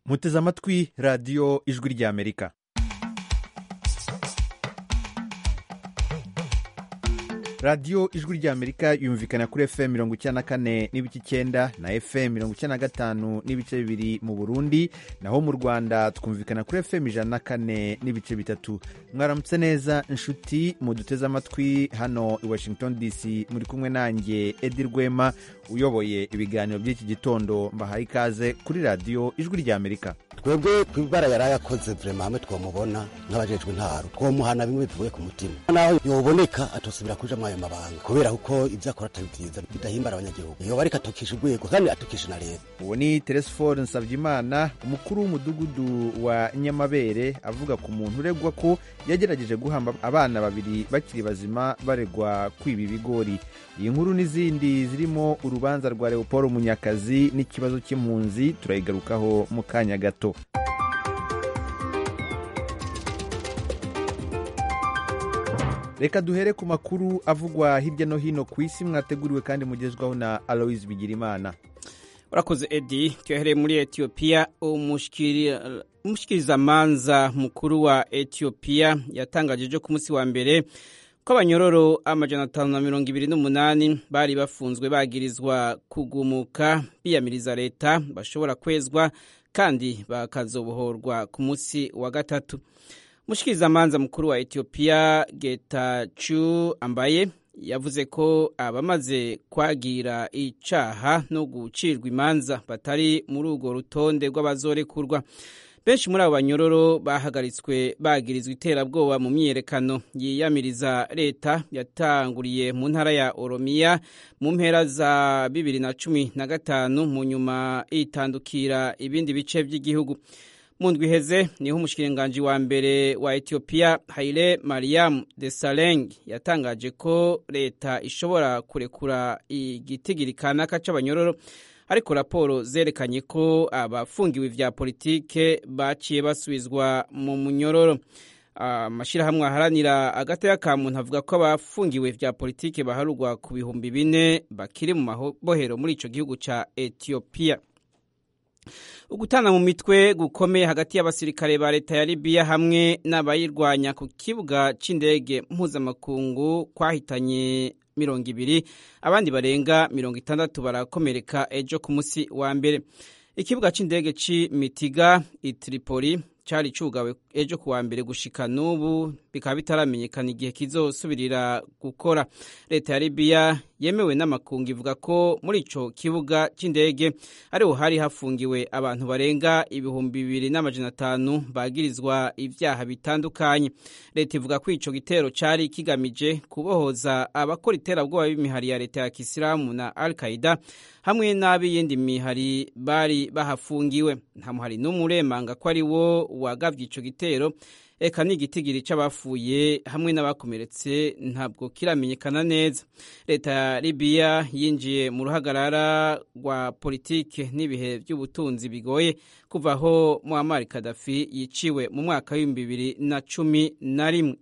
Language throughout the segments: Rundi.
muteze amatwi radiyo ijwi ry'amerika radiyo ijwi ry'amerika yumvikana kuri fm mirongo icyenda na kane n'ibice icyenda na fm mirongo icyenda na gatanu n'ibice bibiri mu burundi naho mu rwanda twumvikana kuri fm ijana na kane n'ibice bitatu mwaramutse neza inshuti muduteze amatwi hano i washington dc muri kumwe nanjye edi rwema uyoboye ibiganiro by'iki gitondo mbahaye ikaze kuri radiyo ijwi ry'amerika twebwe ku ibara yari yakoze vrema hamwe twamubona nk'abajejwe intaro twomuhana bimwe bivuye ku mutima naho yoboneka atosubira kuja muri ayo mabanga kubera kuko ivyo akora atari vyiza bidahimbara abanyagihugu yoba ariko atukisha urwego kandi atukisha na leta uwo ni teresifore nsavyimana umukuru w'umudugudu wa nyamabere avuga ku muntu uregwa ko yagerageje guhamba abana babiri bakiri bazima baregwa kwiba ibigori iyi nkuru n'izindi zirimo urubanza rwa leopold munyakazi n'ikibazo cy'impunzi turayigarukaho mu kanya gato reka duhere ku makuru avugwa hirya no hino ku isi mwateguriwe kandi mugezwaho na aloise bigirimana urakoze edi tyohereye muri etiyopiya umushikirizamanza mukuru wa etiyopiya yatangaje ejo ku munsi wa mbere ko abanyororo amajana atanu na mirongo ibiri n'umunani bari bafunzwe bagirizwa kugumuka biyamiriza leta bashobora kwezwa kandi bakazobohorwa ku munsi wa gatatu umushikirizamanza mukuru wa etiyopiya getachu ambaye yavuze ko abamaze kwagira icaha no gucirwa imanza batari muri urwo rutonde rw'abazorekurwa benshi muri abo banyororo bahagaritswe bagirizwa iterabwoba mu myiyerekano yiyamiriza leta yatanguriye mu ntara ya oromiya mu mpera za bibiri na cumi na gatanu mu nyuma itandukira ibindi bice by'igihugu mu ndwi iheze niho umushikiranganji wa mbere wa etiyopiya haile mariam desaleng yatangaje ko leta ishobora kurekura igitigiri kanaka c'abanyororo ariko raporo zerekanye ko abafungiwe vya politike baciye basubizwa mu munyororo amashyirahamwe aharanira agateka ka muntu avuga ko abafungiwe vya politike baharurwa ku bihumbi bine bakiri mu mabohero muri ico gihugu ca etiyopiya ugutana mu mitwe gukomeye hagati y'abasirikare ba leta ya libiya hamwe n'abayirwanya ku kibuga c'indege mpuzamakungu kwahitanye mirongo ibiri abandi barenga mirongo itandatu barakomereka ejo ku munsi wa mbere ikibuga c'indege c'imitiga itripoli cari cugawe ejo kuwa mbere gushika n'ubu bikaba bitaramenyekana igihe kizosubirira gukora leta ya libiya yemewe n'amakungu ivuga ko muri ico kibuga c'indege ariho hari hafungiwe abantu barenga ibihumbi bibiri n'amajana atanu bagirizwa ivyaha bitandukanye leta ivuga ko ico gitero cari kigamije kubohoza abakora iterabwoba b'imihari ya leta ya kisilamu na al qaida hamwe n'ab'iyindi mihari bari bahafungiwe nta muhari n'umwe uremanga ko ari wo wagavye ico gitero eka n'igitigiri c'abafuye hamwe n'abakomeretse ntabwo kiramenyekana neza leta ya libiya yinjiye mu ruhagarara rwa politike n'ibihe by'ubutunzi bigoye kuva aho muammar kadafi yiciwe mu mwaka w'ibihumbi bibiri na cumi na rimwe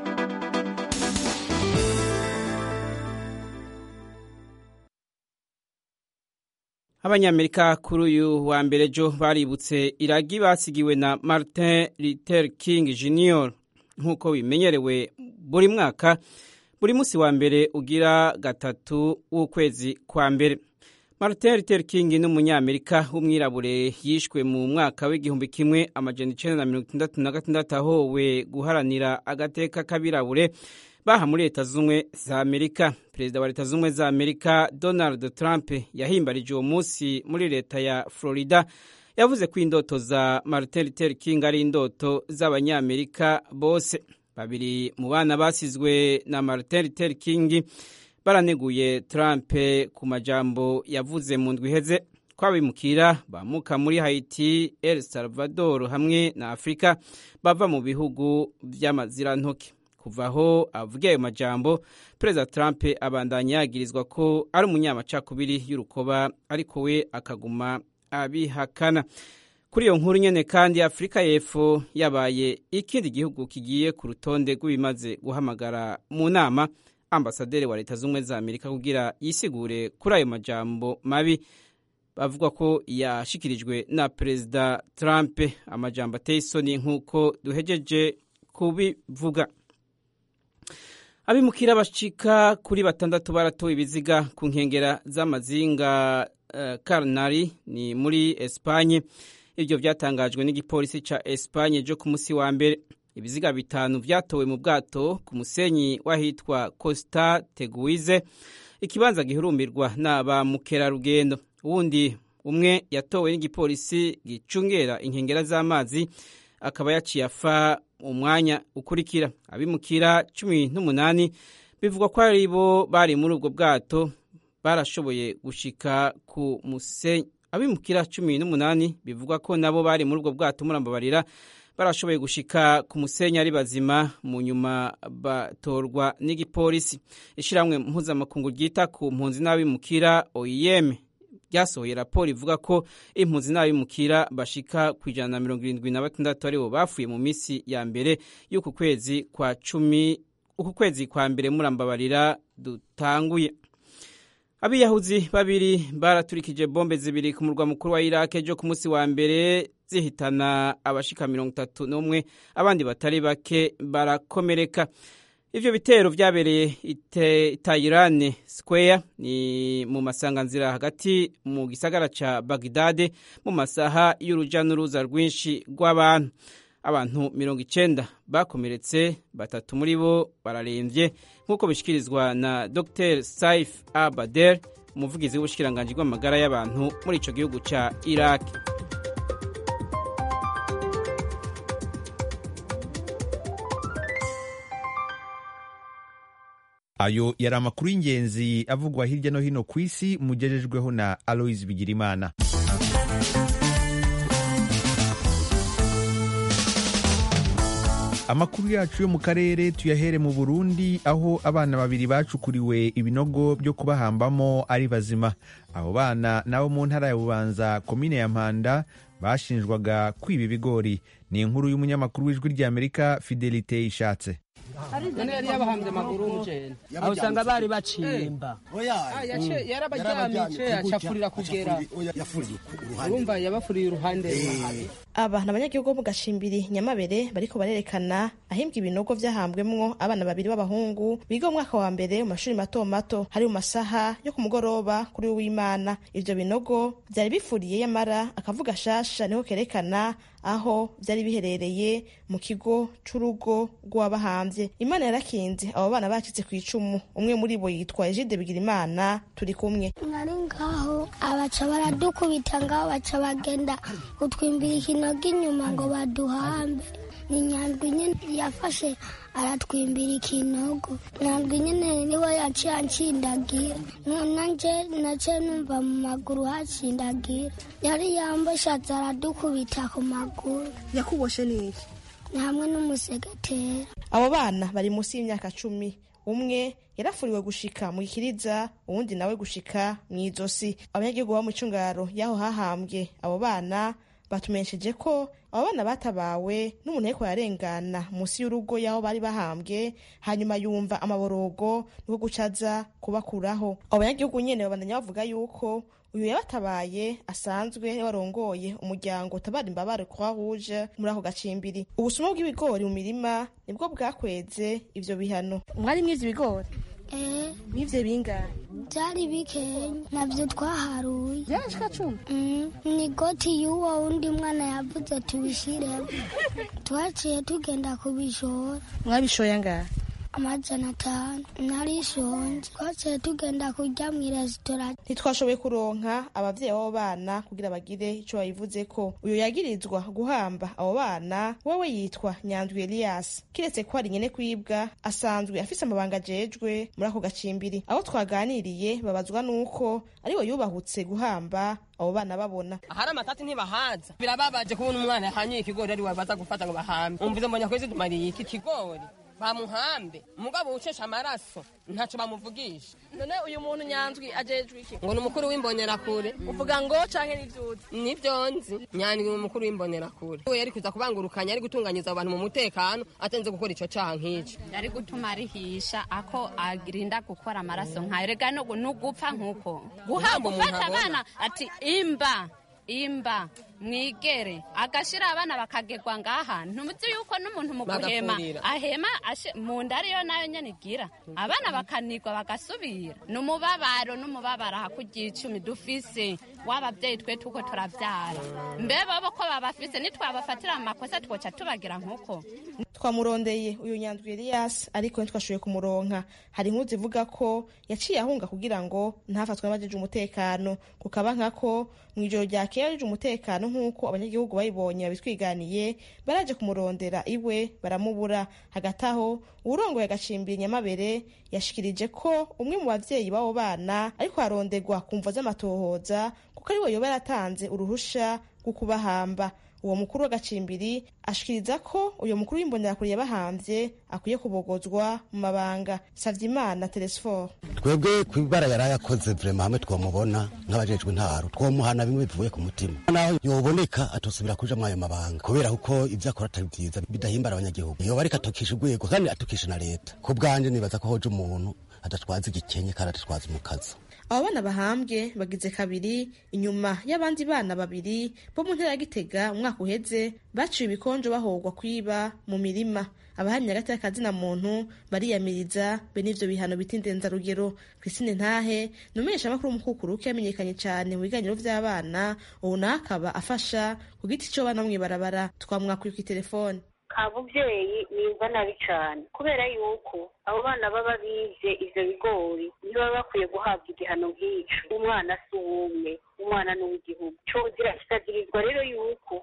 abanyamerika kuri uyu wa mbere jo baributse iragi basigiwe na martin luther king jr nk'uko bimenyerewe buri mwaka buri munsi wa mbere ugira gatatu w'ukwezi kwa mbere martin luther king ni umunyamerika w'umwirabure yishwe mu mwaka w'igihumbi kimwe amajana icenda na mirongo itandatu na gatandatu ahowe guharanira agateka k'abirabure baha muri leta z'ubumwe za amerika perezida wa leta z'ubumwe za amerika donald trump yahimbarije uwo munsi muri leta ya florida yavuze ko indoto za martin luther king ari indoto z'abanyamerika bose babiri mu bana basizwe na martin luther king baraneguye trump ku majambo yavuze mu ndwi iheze ko abimukira bamuka muri haiti el salvador hamwe na afurika bava mu bihugu vy'amazirantoke kuva aho avuga ayo majambo perezida trump abandanya yagirizwa ko ari umunyamacakubiri y'urukoba ariko we akaguma abihakana kuri iyo nkuru nyene kandi afurika y'epfo yabaye ikindi gihugu kigiye ku rutonde rw'ibimaze guhamagara mu nama ambasaderi wa leta z'ubumwe za amerika kugira yisigure kuri ayo majambo mabi bavuga ko yashikirijwe na perezida Trump amajambo ateye isoni nk'uko duhejeje kubivuga abimukira bashika kuri batandatu baratowe ibiziga ku nkengera z'amazinga uh, Carnari ni muri Espanye ibyo byatangajwe n'igipolisi ca Espanye jo ku musi wa mbere ibiziga bitanu vyatowe mu bwato ku musenyi wahitwa Costa Teguize ikibanza gihurumbirwa n'aba mukerarugendo wundi umwe yatowe n'igipolisi gicungera inkengera z'amazi akaba yaciye afa umwanya ukurikira abimukira cumi n'umunani bivugwa ko ari bo bari muri ubwo bwato barashoboye gushika ku musenyi abimukira cumi n'umunani bivugwa ko nabo bari muri ubwo bwato murambabarira barashoboye gushika ku musenyi ari bazima mu nyuma batorwa n'igipolisi ishyirahamwe mpuzamakungu ryita ku mpunzi n'abimukira oem ryasohoye raporo ivuga ko impunzi n'abimukira bashika ku ijana na mirongo irindwi na batandatu aribo bapfuye mu minsi ya mbere y'uku kwezi kwa cumi uku kwezi kwa mbere murambabarira dutanguye abiyahuzi babiri baraturikije bombe zibiri ku murwa mukuru wa irake ejo ku munsi wa mbere zihitana abashika mirongo itatu n'umwe abandi batari bake barakomereka ivyo bitero vyabereye itayirane square ni mu masanganzira hagati mu gisagara ca bagdade mu masaha y'uruja n'uruza rwinshi rw'abantu abantu mirongo icenda bakomeretse batatu muri bo bararemvye nk'uko bishikirizwa na dr saif abader umuvugizi w'ubushikiranganji bw'amagara y'abantu muri ico gihugu ca iraki ayo yari amakuru y'ingenzi avugwa hirya no hino ku isi mugejejweho na aloise bigirimana amakuru yacu yo mu karere tuyahere mu burundi aho abana babiri bacukuriwe ibinogo byo kubahambamo ari bazima abo bana nabo mu ntara ya bubanza komine ya mpanda bashinjwaga kwiba ibigori ni inkuru y'umunyamakuru w'ijwi ry'amerika fidelite ishatse none yari yabahambye amaguru y'umujene aho usanga bari bacimba yarabaryamice acapfurira kugera urumva yabafuriye uruhande aba ni abanyagihugu bo mu gacimbiri nyamabere bariko barerekana ahimbwa ibinogo vyahambwemwo abana babiri b'abahungu biga mu mwaka wa mbere mu mashuri mato mato hari mu masaha yo ku mugoroba kuri w'imana ivyo binogo vyari bifuriye yamara akavuga shasha niho kerekana aho vyari biherereye mu kigo c'urugo rw'abahambye imana yarakinze abo bana bacitse ku icumu umwe muri bo yitwa ejide bigirimana turi kumwe nari ngaho abaca baradukubita ngaho baca bagenda kutwimbira ikinogo inyuma ngo baduhambe ni nyandwi nyine yafashe aratwimbira ikinogo nyandwi nyine niwe yaciye ancindagira nanje naciye numva mu maguru hacindagira yari yamboshatse aradukubita ku maguru yakuboshe n'iki ni hamwe n'umusegetera abo bana bari munsi y'imyaka cumi umwe yarafuriwe gushika mu ikiriza uwundi nawe gushika mu izosi abanyagihugu bo mu cungaro y'aho hahambwe abo bana batumenyesheje ko abo bana batabawe n'umuntu ariko yarengana munsi y'urugo y'aho bari bahambwe hanyuma yumva amaborogo niko gucaza kubakuraho abo banyagihugu nyene babandanya bavuga yuko uyu yabatabaye asanzwe warongoye umuryango utabara imbabare croix rouge muri ako gacimbiri ubusuma bw'ibigori mu mirima nibwo bwakweze ivyo bihano mwari mwivyo ibigori eh mwivyo bingahe byari bikenya nabyo twaharuye byashika cumi Mm, ni goti y'uwo wundi mwana yavuze tubishiremo twaciye tugenda kubishora mwabishoye angahe amajana atanu narishonje twaciye tugenda kurya mu iresitora ntitwashoboye kuronka abavyeyi b'abo bana kugira bagire ico babivuze ko uyu yagirizwa guhamba abo bana wewe yitwa nyandwi elias kiretse ko hari nyene kwibwa asanzwe afise amabanga ajejwe muri ako gacimbiri abo twaganiriye babazwa n'uko ariwe yubahutse guhamba abo bana babona ahari amatati ntibahaza birababaje kubona umwana yahanyiye ikigori ari wabaza gufata ngo bahambe umvize mbonye kwezi tumariye iki kigori bamuhambe mugabo ucesha amaraso ntacyo bamuvugisha none uyu muntu nyanzwi ajejwe iki ngo ni umukuru w'imbonerakure uvuga ngo canke n'ivyuzi nibyo nzi nyandwi ni umukuru w'imbonerakure we yari kuza kubangurukanya ari gutunganyiza abantu mu mutekano atenze gukora ico caha nk'ico yari gutuma arihisha ako arinda gukora amaraso nkayo rega n'ugupfa nk'uko Guhamba umuntu gufata abona. abana ati imba imba mwigere agashira abana bakagerwa ngaha ntumuzi yuko n'umuntu mu guhema Bagapfurira. ahema ashe- mu nda ariyo nayo nyene igira abana bakanigwa bagasubira n'umubabaro n'umubabaro hakurya icumi dufise w'abavyeyi twe tuko turavyara mbe bobo ko babafise nitwabafatira mu makosa twoca tubagira nk'uko twamurondeye uyu nyandwi Elias ariko ntitwashoboye kumuronka hari inkuru zivuga ko yaciye ahunga kugira ngo ntafatwe n'abajeje umutekano kukaba nkako mu ijoro ryakeye abajeje umutekano nk'uko abanyagihugu bayibonye babitwiganiye baraje kumurondera iwe baramubura hagati aho uwurongoye agacimbira nyamabere yashikirije ko umwe mu bavyeyi b'abo bana ariko aronderwa ku mvo z'amatohoza kuko ari we yoba yaratanze uruhusha rwo kubahamba uwo mukuru w'agacimbiri ashikiriza ko uyu mukuru w'imbonerakure yabahamvye akwiye kubogozwa mu mabanga savyimana telesfor twebwe ku ibara yari yakoze vrema hamwe twamubona nk'abajejwe intaro twomuhana bimwe bivuye ku mutima naho yoboneka atosubira kuja muri ayo mabanga kubera kuko ivyo akora atari vyiza bidahimbara abanyagihugu yoba ariko atukisha urwego kandi atukisha na leta ku bwanje nibaza ko hoje umuntu adatwaza igikenye kandi adatwaza umukazo abo bana bahambwe bagize kabiri inyuma y'abandi bana babiri bo mu ntara ya gitega umwaka uheze baciwe ibikonjo bahogwa kwiba mu mirima abahamya hagati y'akazina muntu bariyamiriza be n'ivyo bihano bita indenzarugero christine ntahe ni umumenyeshamakuru w'umukukuruke yamenyekanye cane mu biganiro vy'abana ubu nawe akaba afasha ku giti co bana mw'ibarabara twamwakuye kw'itelefone abuvyeyi nimva nabi cane kubera yuko abo bana baba bize ivyo bigori ntibaba bakwiye guhabwa igihano nk'ico umwana si uwumwe umwana ni uw'igihugu cozira kikazirizwa rero yuko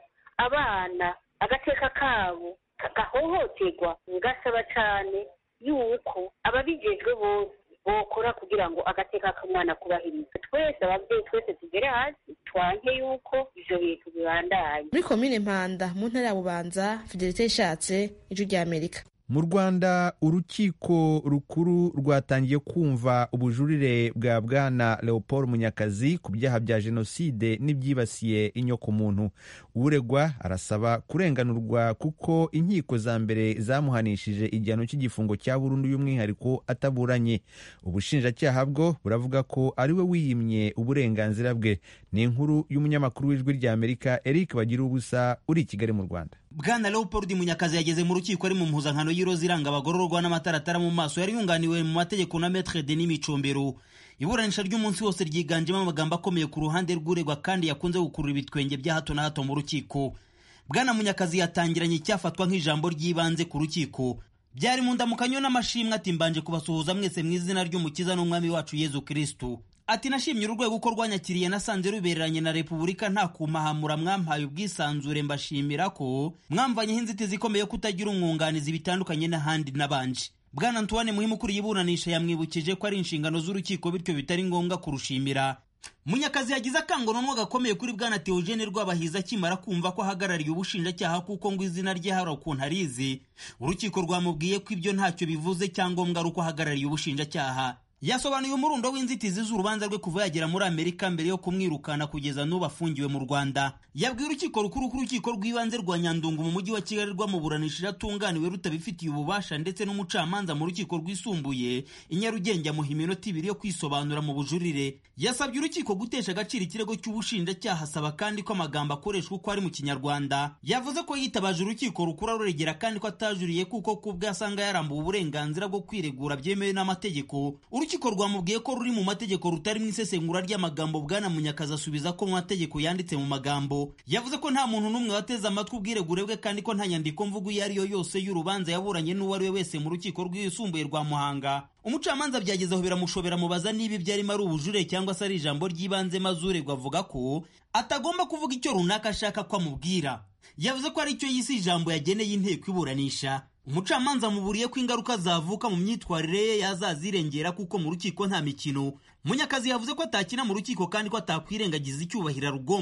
abana agateka kabo gahohoterwa ngasaba cane yuko ababijejwe bose bokora kugira ngo agateka k'umwana kubahirizwe twese abavyeyi twese tugere hasi twanke yuko ivyo bintu bibandanye muri komine mpanda mu ntara ya bubanza fidelite ishatse ijwi ry'amerika mu rwanda urukiko rukuru rwatangiye kumva ubujurire bwa bwana leopold munyakazi ku byaha bya jenoside n'ibyibasiye inyokomuntu uregwa arasaba kurenganurwa kuko inkiko za mbere zamuhanishije igihano cy'igifungo cya burundu y'umwihariko ataburanye ubushinjacyaha bwo buravuga ko ari we wiyimye uburenganzira bwe ni inkuru y'umunyamakuru w'ijwi ry'amerika eric bagira ubusa uri i kigali mu rwanda bwana leopold munyakazi yageze mu rukiko ari mu mpuzankano y'iroza iranga abagororwa n'amataratara mu maso yari yunganiwe mu mategeko na metre denis micombero iburanisha ry'umunsi wose ryiganjemo amagambo akomeye ku ruhande rw'uregwa kandi yakunze gukurura ibitwenge bya hato na hato mu rukiko bwana munyakazi yatangiranye icyafatwa nk'ijambo ry'ibanze ku rukiko byari mu ndamukanyo n'amashimwe ati mbanje kubasuhuza mwese mu izina ry'umukiza n'umwami wacu yezu kristu ati nashimye urwego uko rwanyakiriye nasanze rubereranye na repubulika nta kumahamura mwampaye ubwisanzure mbashimira ko mwamvanyeho inzitizi ikomeye kutagira umwunganizi bitandukanye n'ahandi n'abanje bwana antoine muhimu ukuriye iburanisha yamwibukije ko ari inshingano z'urukiko bityo bitari ngombwa kurushimira munyakazi yagize akangononwa gakomeye kuri bwana teogene rwabahiza akimara kumva ko ahagarariye ubushinjacyaha kuko ngo izina rye hari ukuntu arizi urukiko rwamubwiye ko ibyo ntacyo bivuze cyangombwa ari uko ahagarariye ubushinjacyaha yasobanuye umurundo w'inzitizi z'urubanza rwe kuva yagera muri amerika mbere yo kumwirukana kugeza n'ubu afungiwe mu rwanda yabwiye urukiko rukuru ko urukiko rw'ibanze rwa nyandungu mu mujyi wa kigali rwamuburanishije atunganiwe rutabifitiye ububasha ndetse n'umucamanza mu rukiko rwisumbuye i nyarugenge amuha iminota ibiri yo kwisobanura mu bujurire yasabye urukiko gutesha agaciro ikirego cy'ubushinjacyaha asaba kandi ko amagambo akoreshwa uko ari mu kinyarwanda yavuze ko yitabaje urukiko rukuru aruregera kandi ko atajuriye kuko kubwe asanga yarambuwe uburenganzira bwo kwiregura byemewe n'amategeko urukiko rwamubwiye ko ruri mu mategeko rutari mu isesengura ry'amagambo bwana munyakazi asubiza ko mu mategeko yanditse mu magambo yavuze ko nta muntu n'umwe wateze amatwi ubwiregure bwe kandi ko nta nyandiko mvugo iyo ari yo yose y'urubanza yaburanye n'uwo ari we wese mu rukiko rwisumbuye rwa muhanga umucamanza byagezeho biramushobera mubaza niba ibyo arimo ari ubujure cyangwa se ari ijambo ry'ibanze maze uregwa avuga ko atagomba kuvuga icyo runaka ashaka ko amubwira yavuze ko ari cyo yise ijambo yageneye inteko iburanisha umucamanza amuburiye ko ingaruka zavuka mu myitwarire ye yazazirengera kuko mu rukiko nta mikino munyakazi yavuze ko atakina mu rukiko kandi ko atakwirengagiza icyubahiro rugomba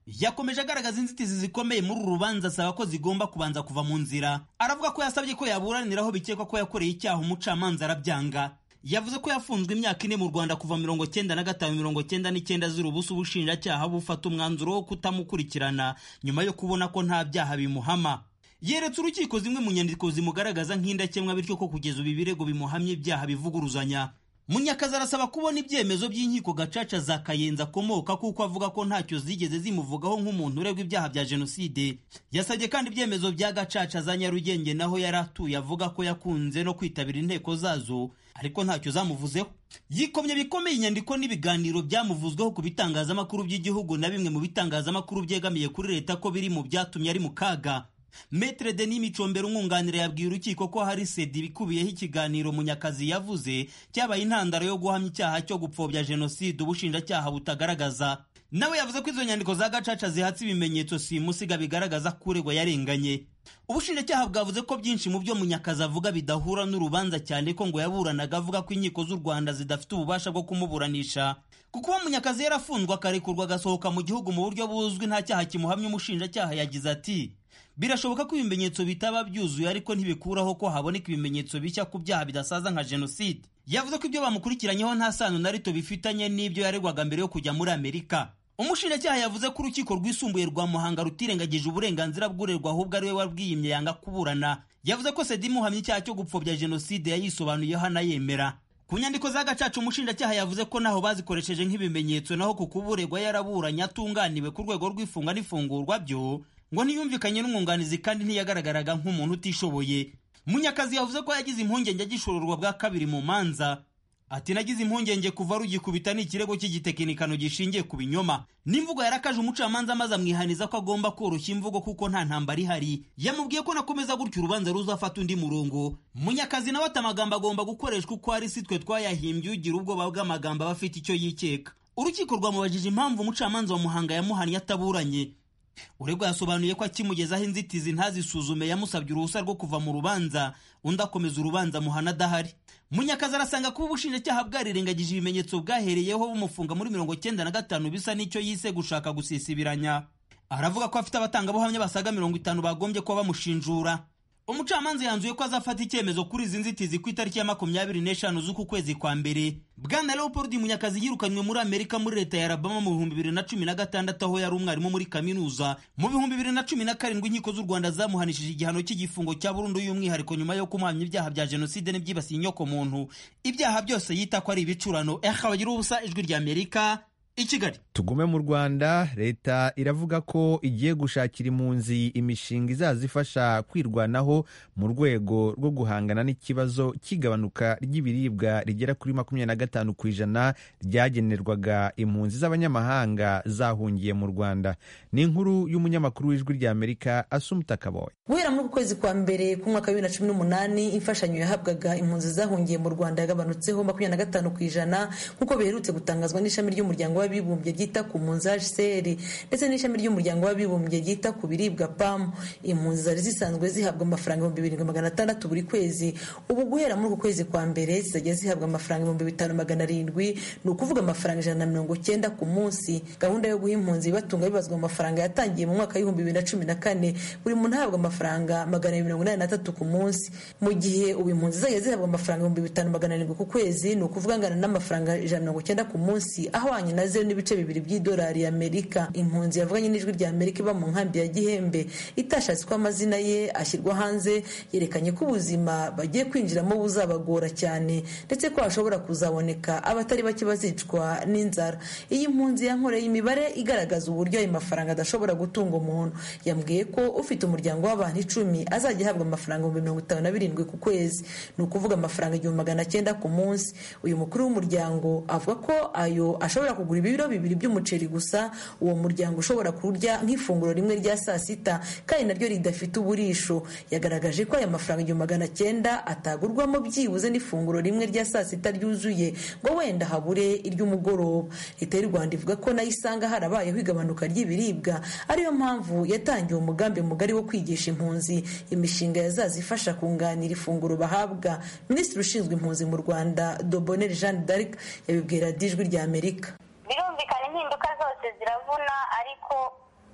yakomeje agaragaza inzitizi zikomeye muri uru rubanza asaba ko zigomba kubanza kuva mu nzira aravuga ko yasabye ko yaburaniraho bikekwa ko yakoreye icyaha umucamanza arabyanga yavuze ko yafunzwe imyaka ine mu rwanda kuva mirongo cyenda na gatanu mirongo cyenda n'icyenda zira ubusa ubushinjacyaha bufata umwanzuro wo kutamukurikirana nyuma yo kubona ko nta byaha bimuhama yeretse urukiko zimwe mu nyandiko zimugaragaza nk'indakemwa bityo ko kugeza ubu ibirego bimuhamye ibyaha bivuguruzanya munyakazi arasaba kubona ibyemezo by'inkiko gacaca za kayenzi akomoka kuko avuga ko ntacyo zigeze zimuvugaho nk'umuntu uregwa ibyaha bya jenoside yasabye kandi ibyemezo bya gacaca za nyarugenge naho yari atuye avuga ko yakunze no kwitabira inteko zazo ariko ntacyo zamuvuzeho yikomye bikomeye inyandiko n'ibiganiro byamuvuzweho ku bitangazamakuru by'igihugu na bimwe mu bitangazamakuru byegamiye kuri leta ko biri mu byatumye ari mu kaga Metre Denis Micombero umwunganira yabwiye urukiko ko hari sedi ibikubiyeho ikiganiro Munyakazi yavuze cyabaye intandaro yo guhamya icyaha cyo gupfobya jenoside ubushinjacyaha butagaragaza nawe yavuze ko izo nyandiko za gacaca zihatse ibimenyetso simusiga bigaragaza ko uregwa yarenganye ubushinjacyaha bwavuze ko byinshi mu byo munyakazi avuga bidahura n'urubanza cyane ko ngo yaburanaga avuga ko inkiko z'u rwanda zidafite ububasha bwo kumuburanisha kuko uwo munyakazi yarafunzwe akarekurwa agasohoka mu gihugu mu buryo buzwi nta cyaha kimuhamya umushinjacyaha yagize ati birashoboka ko ibimenyetso bitaba byuzuye ariko ntibikuraho ko haboneka ibimenyetso bishya ku byaha bidasaza nka jenoside yavuze ko ibyo bamukurikiranyeho nta sano na rito bifitanye n'ibyo yaregwaga mbere yo kujya muri amerika umushinjacyaha yavuze ko urukiko rwisumbuye rwa muhanga rutirengagije uburenganzira bw'urerwa ahubwo ari we wabwiyimye yanga kuburana yavuze ko sedi imuhamya icyaha cyo gupfobya jenoside yayisobanuyeho anayemera ku nyandiko za gacaca umushinjacyaha yavuze ko naho bazikoresheje nk'ibimenyetso naho ku kuburegwa yaraburanye atunganiwe ku rwego rw'ifunga n'ifungurwa byo ngo ntiyumvikanye n'umwunganizi kandi ntiyagaragaraga nk'umuntu utishoboye munyakazi yavuze ko yagize impungenge agishororwa bwa kabiri mu manza ati nagize impungenge kuva rugikubita ni ikirego cy'igitekinikano gishingiye ku binyoma n'imvugo yarakaje umucamanza maze amwihaniza ko agomba koroshya imvugo kuko nta ntambara ihari yamubwiye ko nakomeza gutyo urubanza ruzafata undi murongo munyakazi nawe ati amagambo agomba gukoreshwa uko ari si twe twayahimbye ugira ubwoba bw'amagambo aba afite icyo yikeka urukiko rwamubajije impamvu umucamanza wa muhanga yamuhannye ataburanye uregwa yasobanuye ko akimugezaho inzitizi ntazisuzume yamusabye uruhusa rwo kuva mu rubanza undi akomeza urubanza muhana adahari munyakazi arasanga kuba ubushinjacyaha bwarirengagije ibimenyetso bwahereyeho bumufunga muri mirongo cyenda na gatanu bisa n'icyo yise gushaka gusisibiranya aravuga ko afite abatangabuhamya basaga mirongo itanu bagombye kuba bamushinjura umucamanza yanzuye ko azafata icyemezo kuri izi nzitizi ku itariki ya makumyabiri n'eshanu z'uku kwezi kwa mbere bwana leopold munyakazi yirukanywe muri amerika muri leta ya alabama mu bihumbi bibiri na cumi na gatandatu aho yari umwarimu muri kaminuza mu bihumbi bibiri na cumi na karindwi inkiko z'u rwanda zamuhanishije igihano cy'igifungo cya burundu y'umwihariko nyuma yo kumuhamya ibyaha bya jenoside n'ibyibasiye inyokomuntu ibyaha byose yita ko ari ibicurano eha bagira ubusa ijwi rya amerika i kigali tugume mu rwanda leta iravuga ko igiye gushakira impunzi imishinga izazifasha kwirwanaho mu rwego rwo guhangana n'ikibazo cy'igabanuka ry'ibiribwa rigera kuri makumyabiri na gatanu ku ijana ryagenerwaga impunzi z'abanyamahanga zahungiye mu rwanda ni inkuru y'umunyamakuru w'ijwi rya amerika asumuta kaboye guhera muri uku kwezi kwa mbere k'umwaka wa bibiri na cumi n'umunani imfashanyo yahabwaga impunzi zahungiye mu rwanda yagabanutseho makumyabiri na gatanu ku ijana nk'uko biherutse gutangazwa n'ishami ry'umuryango w'abibumbye ryita ku mpunzi hcr ndetse n'ishami ry'umuryango w'abibumbye ryita ku biribwa pam impunzi zari zisanzwe zihabwa amafaranga ibihumbi birindwi magana atandatu buri kwezi ubu guhera muri uku kwezi kwa mbere zizajya zihabwa amafaranga ibihumbi bitanu magana arindwi ni ukuvuga amafaranga ijana na mirongo cyenda ku munsi gahunda yo guha impunzi ibatunga bibazwa mu mafaranga yatangiye mu mwaka w'ibihumbi bibiri na cumi na kane buri muntu ahabwa amafaranga magana abiri mirongo inani n'atatu ku munsi mu gihe ubu impunzi zizajya zihabwa amafaranga ibihumbi bitanu magana arindwi ku kwezi ni ukuvuga angana n'amafaranga ijana na mirongo cyenda ku munsi ahwanye na zeru n'ibice bibiri by'idolari y'amerika impunzi yavuganye n'ijwi rya amerika iba mu nkambi ya gihembe itashatse ko amazina ye ashyirwa hanze yerekanye ko ubuzima bagiye kwinjiramo buzabagora cyane ndetse ko hashobora kuzaboneka abatari bake bazicwa n'inzara iyi mpunzi yankoreye imibare igaragaza uburyo ayo mafaranga adashobora gutunga umuntu yambwiye ko ufite umuryango w'abantu icumi azajya ahabwa amafaranga ibihumbi mirongo itanu na birindwi ku kwezi ni ukuvuga amafaranga igihumbi magana cyenda ku munsi uyu mukuru w'umuryango avuga ko ayo ashobora kugura ibiro bibiri by'umuceri gusa uwo muryango ushobora kurya nk'ifunguro rimwe rya saa sita kandi naryo ridafite uburisho yagaragaje ko aya mafaranga igihumbi magana cyenda atagurwamo byibuze n'ifunguro rimwe rya saa sita ryuzuye ngo wenda habure iry'umugoroba leta y'u rwanda ivuga ko nayo isanga harabayeho igabanuka ry'ibiribwa ariyo mpamvu yatangiye umugambi mugari wo kwigisha impunzi imishinga yazazifasha kunganira ifunguro bahabwa minisitiri ushinzwe impunzi mu rwanda doboneri jeanne d'arc yabibwira dijwi rya amerika birumvikana impinduka zose ziravuna ariko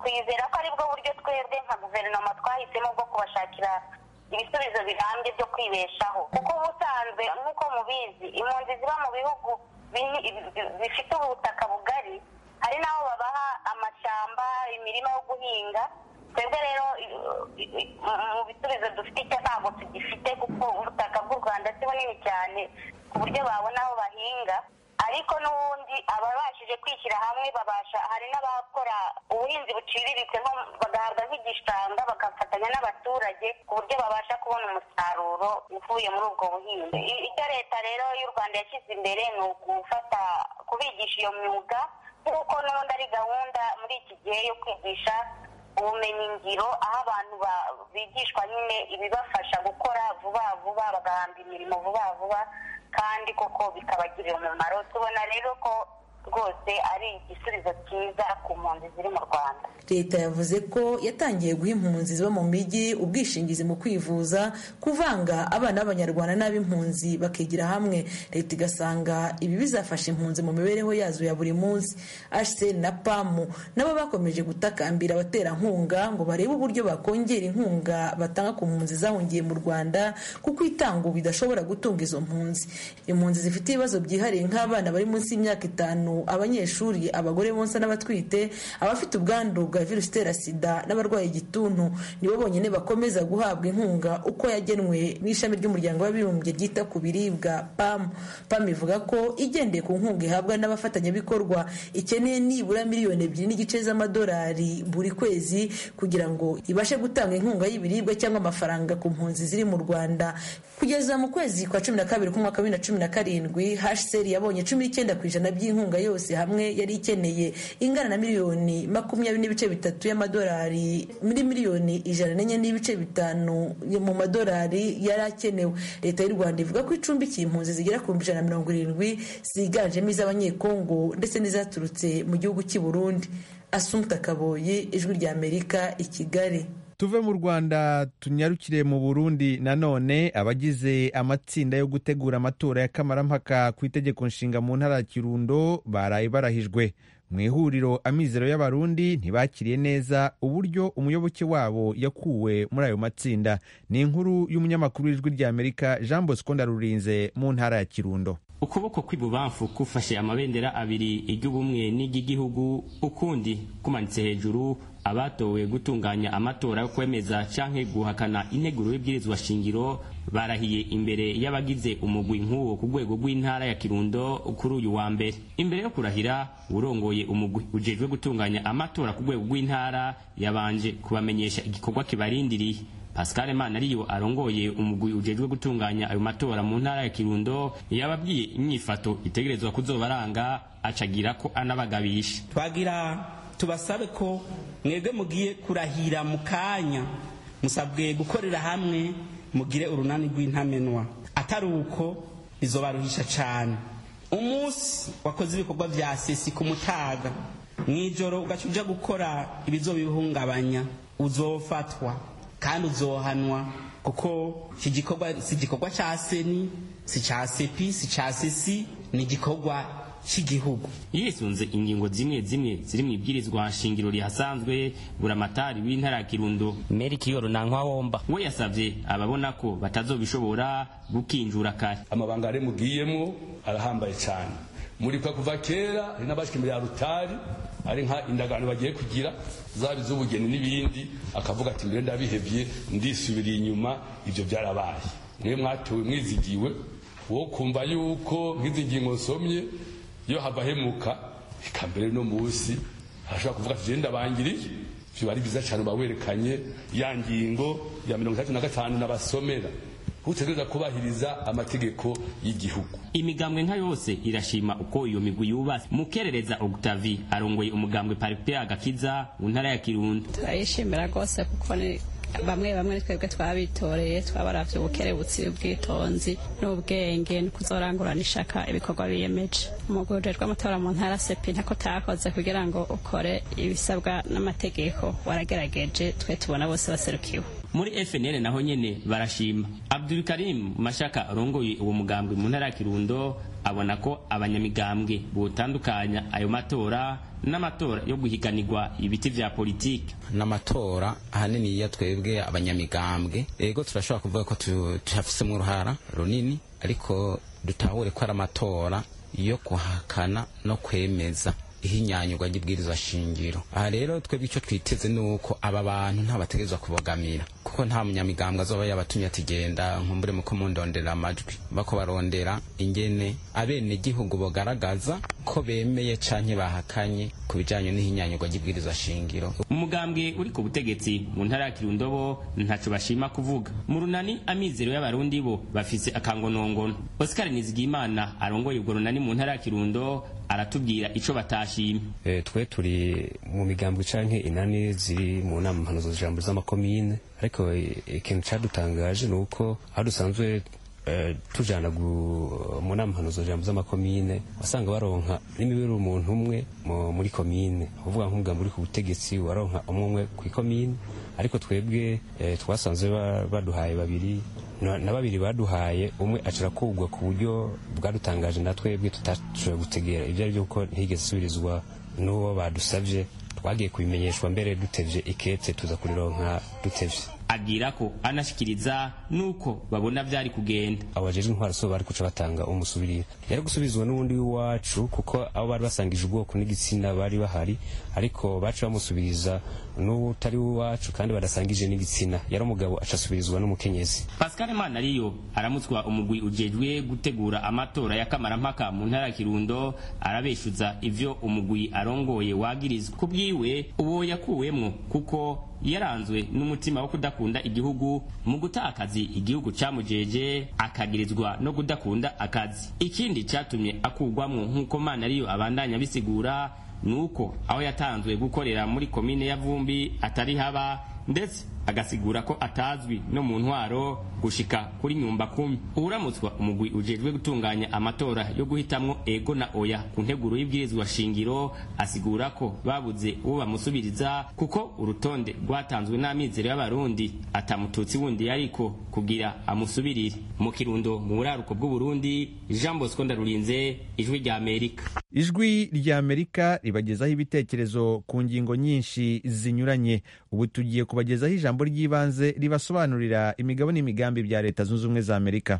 twizera ko aribwo buryo twebwe nka guverinoma twahisemo bwo kubashakira ibisubizo birambye byo kwibeshaho kuko ubusanzwe nk'uko mubizi impunzi ziba mu bihugu bifite ubutaka bugari hari n'aho babaha amashyamba imirima yo guhinga twebwe rero mu bisubizo dufite icyo ntabwo tugifite kuko ubutaka bw'u rwanda si bunini cyane ku buryo babona aho bahinga ariko n'ubundi ababashije kwishyira hamwe babasha hari n'abakora ubuhinzi buciriritse nko bagahabwa nk'igishanga bagafatanya n'abaturage ku buryo babasha kubona umusaruro uvuye muri ubwo buhinzi icyo leta rero y'u rwanda yashyize imbere ni ugufata kubigisha iyo myuga nk'uko n'ubundi ari gahunda muri iki gihe yo kwigisha ubumenyi ngiro aho abantu bigishwa nyine ibibafasha gukora vuba vuba bagahamba imirimo vuba vuba kandi koko bikabagirira umumaro tubona rero ko rwose ari igisubizo cyiza ku mpunzi ziri mu rwanda leta yavuze ko yatangiye guha impunzi ziba mu mijyi ubwishingizi mu kwivuza kuvanga abana b'abanyarwanda n'ab'impunzi bakigira hamwe leta igasanga ibi bizafasha impunzi mu mibereho yazo ya buri munsi hcr na pamu nabo bakomeje gutakambira abaterankunga ngo barebe uburyo bakongera inkunga batanga ku mpunzi zahungiye mu rwanda kuko itanga ubu idashobora gutunga izo mpunzi impunzi zifite ibibazo byihariye nk'abana bari munsi y'imyaka itanu abanyeshuri abagore bonsa n'abatwite abafite ubwandu bwa virusi itera sida n'abarwaye igituntu nibo bonyine bakomeza guhabwa inkunga uko yagenwe n'ishami ry'umuryango w'abibumbye ryita ku biribwa pam pam ivuga ko igendeye ku nkunga ihabwa n'abafatanyabikorwa ikeneye nibura miliyoni ebyiri n'igice z'amadolari buri kwezi kugira ngo ibashe gutanga inkunga y'ibiribwa cyangwa amafaranga ku mpunzi ziri mu rwanda kugeza mu kwezi kwa cumi na kabiri k'umwaka wa bibiri na cumi na karindwi hcr yabonye cumi n'icyenda ku ijana by'inkunga yose hamwe yari ikeneye ingana na miliyoni makumyabiri n'ibice bitatu y'amadolari muri miliyoni ijana n'enye n'ibice bitanu mu madolari yari akenewe leta y'u rwanda ivuga ko icumbikiye impunzi zigera ku bihumbi ijana na mirongo irindwi ziganjemo iz'abanyekongo ndetse n'izaturutse mu gihugu cy'i burundi asumta kaboyi ijwi ry'amerika i kigali tuve mu rwanda tunyarukire mu burundi nanone abagize amatsinda yo gutegura amatora ya kamarampaka ku itegeko nshinga mu ntara ya kirundo baraye barahijwe mu ihuriro amizero y'abarundi ntibakiriye neza uburyo umuyoboke wabo yakuwe muri ayo matsinda ni inkuru y'umunyamakuru w'ijwi ry'amerika jean bosco ndarurinze mu ntara ya kirundo ukuboko kw'ibubamfu kufashe amabendera abiri iry'ubumwe n'iry'igihugu ukundi kumanitse hejuru abatowe gutunganya amatora yo kwemeza canke guhakana integuro y'ibwirizwa shingiro barahiye imbere y'abagize umugwi nk'uwo ku rwego rw'intara ya kirundo kuri uyu wa mbere imbere yo kurahira urongoye umugwi ujejwe gutunganya amatora ku rwego rw'intara yabanje kubamenyesha igikorwa kibarindiriye pascal manariyo arongoye umugwi ujejwe gutunganya ayo matora mu ntara ya kirundo yababwiye inyifato itegerezwa kuzobaranga acagira ko anabagabisha twagira tubasabe ko mwebwe mugiye kurahira mu kanya musabwe gukorera hamwe mugire urunani rw'intamenwa atari uko bizobaruhisha cyane umunsi wakoze ibikorwa vya sesi ku mutaga mw'ijoro ugaca uja gukora ibizobihungabanya uzofatwa kandi uzohanwa kuko iki gikorwa si igikorwa cya seni si cya sepi si cya sesi ni igikorwa cy'igihugu yisunze ingingo zimwe zimwe ziri mu ibwirizwa shingiro rihasanzwe buramatari w'intara ya kirundo meri kiyoro nankwa womba we yasavye ababona ko batazobishobora gukinjura kare amabanga ari mugiyemwo arahambaye cyane murikwa kuva kera hari n'abashika imbere ya rutari ari nka indagano bagiye kugira zaba iz'ubugeni n'ibindi akavuga ati mbere ndabihevye ndisubiriye inyuma ibyo byarabaye mwe mwatowe mwizigiwe wo kumva yuko nk'izi ngingo nsomye iyo hava hemuka eka mbere no munsi arashobora kuvuga ati genda bangiriye ivyo bari byiza cyane bawerekanye ya ngingo ya mirongo itatu na gatanu n'abasomera utegereza kubahiriza amategeko y'igihugu imigambwe nka yose irashima uko iyo migwi yubatse mukerereza Octavie arongoye umugambwe Paripea agakiza mu ntara ya Kirundo turayishimira rwose kuko ni bamwe bamwe twebwe twabitoreye twabaravye ubukerebutsi ubwitonzi n'ubwenge no kuzorangurana ishaka ibikorwa biyemeje umugwi ujejwe amatora mu ntara sepi ntako takoze kugira ngo ukore ibisabwa n'amategeko waragerageje twe tubona bose baserukiwe muri fnl naho nyene barashima abdulkarim mashaka arongoye uwo mugambwe mu ntara ya kirundo abona ko abanyamigambwe botandukanya ayo matora n'amatora yo guhiganirwa ibiti vya politiki n'amatora ahanini iyo twebwe abanyamigambwe ego turashobora kuvuga ko tuhafisemo uruhara runini ariko dutahure ko ari amatora yo guhakana no kwemeza ihinyanyurwa ry'ibwirizwa shingiro aha rero twebwe icyo twiteze ni uko aba bantu ntabategerezwa kubogamira kuko nta munyamigambwe azoba yabatumye ati genda nkumbure muko mundondera amajwi bako barondera ingene abene gihugu bogaragaza ko bemeye canke bahakanye ku bijanye n'ihinyanyurwa ry'ibwirizwa shingiro umugambwe uri ku butegetsi mu ntara ya kirundo bo ntaco bashima kuvuga mu runani amizero y'abarundi bo bafise akangonongono oscar nizigimana arongoye ubwo runani mu ntara ya kirundo aratubwira ico batashimye e, twe turi mu migambwe canke inani ziri mu nama mpanuzo jambo z'amakomine ariko ikintu cadutangaje ni uko aho dusanzwe Uh, tujana mu nama mpanuzo jambo z'amakomine wasanga baronka n'imibiri umuntu umwe muri komine uvuga nk'umugambi uri ku butegetsi waronka umwe umwe ku ikomine ariko twebwe eh, twasanze baduhaye babiri na babiri baduhaye umwe acara kugwa ku buryo bwadutangaje na twebwe tutashoboye gutegera ibyo ari byo kuko ntigeze isubirizwa n'uwo badusabye twagiye kubimenyeshwa mbere dutevye ikete tuza kurironka dutevye agira ko anashikiriza nuko babona vyari kugenda abo bajejwe intwaro so bari kuca batanga umusubirira yari gusubizwa n'ubundi w'iwacu kuko abo bari basangije ubwoko n'igitsina bari bahari ariko baca bamusubiriza n'utari w'iwacu kandi badasangije n'igitsina yari umugabo aca asubirizwa n'umukenyezi pascal manariyo aramutswa umugwi ujejwe gutegura amatora y'akamarampaka mu ntara ya kirundo arabeshuza ivyo umugwi arongoye wagirizwa ku bwiwe uwo yakuwemwo kuko yaranzwe n'umutima wo kudakunda igihugu mu guta akazi igihugu camujeje akagirizwa no kudakunda akazi ikindi catumye akugwamwo nk'uko mana ariyo abandanya bisigura nuko aho yatanzwe gukorera muri komine ya vumbi atari haba ndetse agasigura ko atazwi no mu ntwaro gushika kuri nyumba kumi uramutswa umugwi ujejwe gutunganya amatora yo guhitamwo ego na oya ku nteguro y'ibwirizwa shingiro asigura ko babuze uwo bamusubiriza kuko urutonde rwatanzwe n'amizero y'abarundi atamututsi wundi yariko kugira amusubirire mu kirundo mu buraruko bw'uburundi jean bosco ndarurinze ijwi rya amerika ijwi rya amerika ribagezaho ibitekerezo ku ngingo nyinshi zinyuranye ubu tugiye kubagezaho ijambo ry'ibanze ribasobanurira imigabo n'imigambi bya leta zunze ubumwe za amerika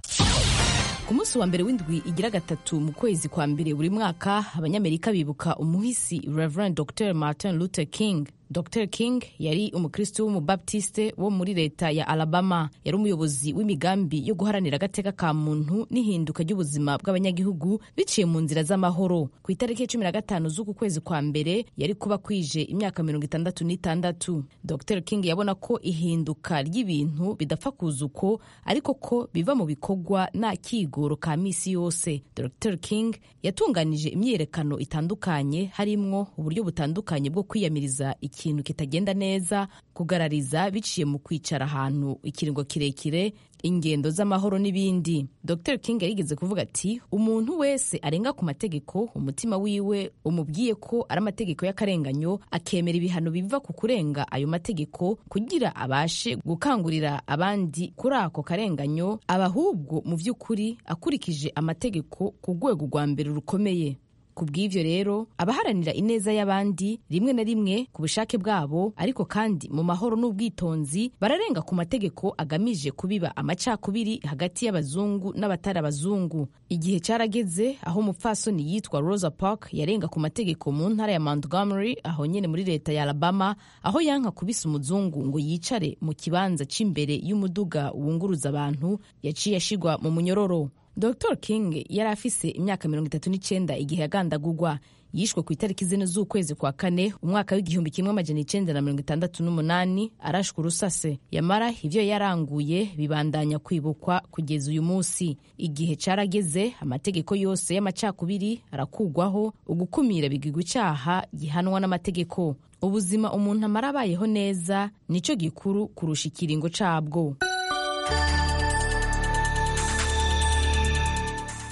ku munsi wa mbere w'indwi igira gatatu mu kwezi kwa mbere buri mwaka abanyamerika bibuka umuhisi reverend dr martin luther king dr king yari umukristo w'umubaptiste wo muri leta ya alabama yari umuyobozi w'imigambi yo guharanira agateka ka muntu n'ihinduka ry'ubuzima bw'abanyagihugu biciye mu nzira z'amahoro ku itariki cumi na gatanu z'uku kwezi kwa mbere yari kuba kwije imyaka mirongo itandatu n'itandatu dr king yabona ko ihinduka ry'ibintu bidapfa kuza uko ariko ko biva mu bikorwa nta kigoro ka misi yose dr king yatunganije imyiyerekano itandukanye harimwo uburyo butandukanye bwo kwiyamiriza ikintu kitagenda neza kugarariza biciye mu kwicara ahantu ikiringo kirekire ingendo z'amahoro n'ibindi dr king yarigeze kuvuga ati umuntu wese arenga ku mategeko umutima wiwe umubwiye ko ari amategeko y'akarenganyo akemera ibihano biva ku kurenga ayo mategeko kugira abashe gukangurira abandi kuri ako karenganyo aba ahubwo mu by'ukuri akurikije amategeko ku rwego rwa mbere rukomeye ku bw'ivyo rero abaharanira ineza y'abandi rimwe na rimwe ku bushake bwabo ariko kandi mu mahoro n'ubwitonzi bararenga ku mategeko agamije kubiba amacakubiri hagati y'abazungu n'abatari abazungu igihe carageze aho umupfasoni yitwa rosa park yarenga ku mategeko mu ntara ya montgomery aho nyene muri leta ya alabama aho yanka kubisa umuzungu ngo yicare mu kibanza c'imbere y'umuduga wunguruza abantu yaciye ashigwa mu munyororo dr king yari afise imyaka mirongo itatu n'icyenda igihe yagandagurwa yishwe ku itariki zine z'ukwezi kwa kane umwaka w'igihumbi kimwe amajana icenda na mirongo itandatu n'umunani arashwe urusase yamara ivyo yaranguye bibandanya kwibukwa kugeza uyu munsi igihe carageze amategeko yose y'amacakubiri arakugwaho ugukumira bigirwa icaha gihanwa n'amategeko ubuzima umuntu amara abayeho neza nico gikuru kurusha ikiringo cabwo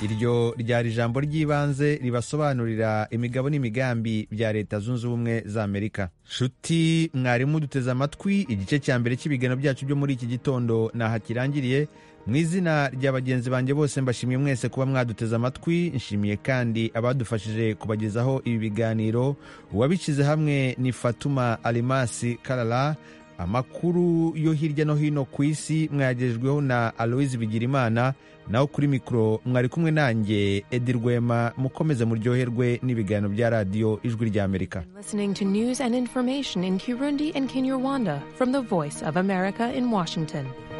iryo ryari ijambo ry'ibanze ribasobanurira imigabo n'imigambi bya leta zunze ubumwe za amerika nshuti mwarimu duteze amatwi igice cya mbere cy'ibiganiro byacu byo muri iki gitondo ntaho kirangiriye mu izina rya bagenzi banjye bose mbashimiye mwese kuba mwaduteze amatwi nshimiye kandi abadufashije kubagezaho ibi biganiro uwabishyize hamwe ni fatuma alimasi karara amakuru yo hirya no hino ku isi mwayagejejweho na aloise bigirimana naho kuri mikoro mwari kumwe nanjye edi rwema mukomeze muryoherwe n'ibiganiro bya radiyo ijwi ry'amerika Listening to news and information in Kirundi and Kinyarwanda from the Voice of America in Washington.